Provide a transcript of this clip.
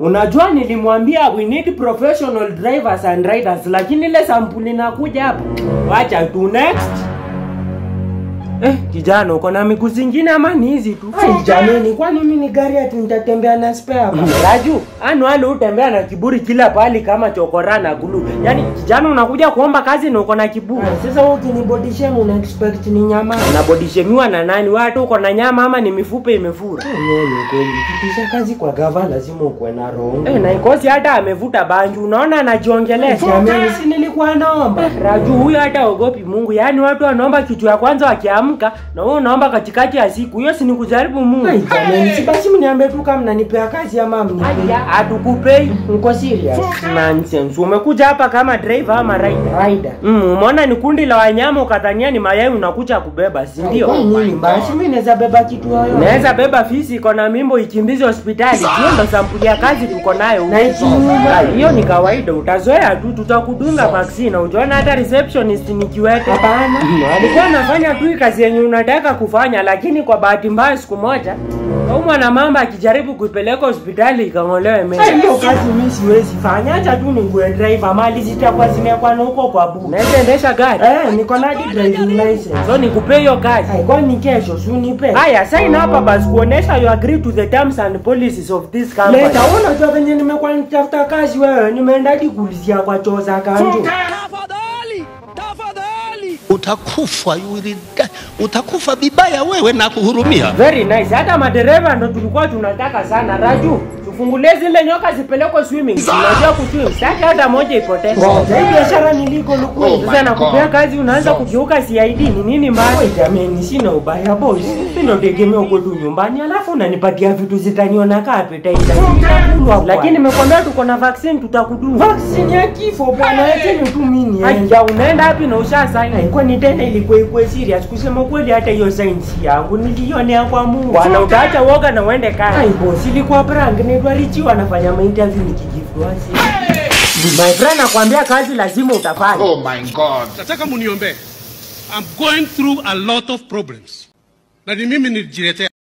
Unajua nilimwambia we need professional drivers and riders, lakini ile sampuli nakuja hapa. Wacha tu next. Eh, kijana uko na miguu zingine ama ni hizi tu? Ai jamani, kwani mimi ni gari ati nitatembea na spare hapa? Raju, anu wale utembea na kiburi kila pahali kama chokora na gulu. Yaani kijana unakuja kuomba kazi na uko na kiburi. Ai, Sasa wewe ukinibody shame una expect ni nyama? Unabodishemiwa na nani? Watu uko na nyama ama ni mifupa imefura? Nini kweli? Kitisha kazi kwa gava lazima ukuwe na roho. Eh, na ikosi hata amevuta banju. Unaona anajiongelesha. Jamani, si nilikuwa naomba. Raju huyo hata ogopi Mungu. Yaani watu wanaomba kitu ya kwanza wakiamka na wewe unaomba katikati ya siku. Hiyo si ni kujaribu Mungu. Ai jamani, si basi mniambie tu kama mnanipea kazi ama mnipea. Hatukupei. Mko serious? Nonsense. Umekuja hapa kama driver ama rider? Rider. Mm, umeona ni kundi la wanyama ukadhania ni mayai unakuja kubeba, si Kwa ndio? nini basi mimi naweza beba kitu yoyote? Unaweza beba fisi iko na mimbo ikimbizi hospitali. Hiyo ndo sampuli ya kazi tuko nayo. Na ikiuma? Ah, Hiyo ni kawaida, utazoea tu, tutakudunga vaccine. Ujaona hata receptionist ni kiwete. Hapana. Alikuwa anafanya tu hii kazi yenye unataka kufanya, lakini kwa bahati mbaya siku moja kaumwa na mamba akijaribu kuipeleka hospitali ikang'olewe meno. Ai, hiyo kazi mimi siwezi fanya. Acha tu ningue driver mali zitakuwa zimekuwa na huko kwa bu. Unaweza endesha gari? Eh, niko na hadi driving license. So nikupe hiyo kazi. Ai, kwani kesho si unipe? Haya, sign hapa basi kuonesha you agree to the terms and policies of this company. Leta unajua venye nimekuwa nitafuta kazi wewe, nimeenda hadi kuulizia kwa choo za kanjo. Tafadhali, tafadhali. utakufa you will die. utakufa vibaya wewe na kuhurumia Very nice. Hata madereva ndo tulikuwa tunataka sana. Raju, tufungulie zile nyoka zipelekwe swimming. Unajua kuswim. Sitaki hata moja ipotee. Ngoja, hii biashara niliko luku. Sasa nakupea kazi unaanza kugeuka CID. Ni nini mbaya? Oi jameni, sina ubaya boss. Mimi ndo tegemea kwetu nyumbani, alafu unanipatia vitu zitaniona kaa appetizer. Nitakulwa Lakini nimekwambia tuko na vaccine tutakudunga. vaccine ya kifo bwana, acheni tu mimi niende. Aya, unaenda wapi na usha sign? Ai, kwani tena ilikuwa ikuwe serious? Kusema kweli, hata hiyo science yangu nilionea kwa Mungu. Bwana utaacha uoga na uende kazi. Ai boss, ilikuwa prank. Naitwa Richi, wanafanya mainterview nikijifua My friend nakwambia kazi lazima utafanya. Oh my God. Nataka muniombee. I'm going through a lot of problems. Na ni mimi nilijiletea.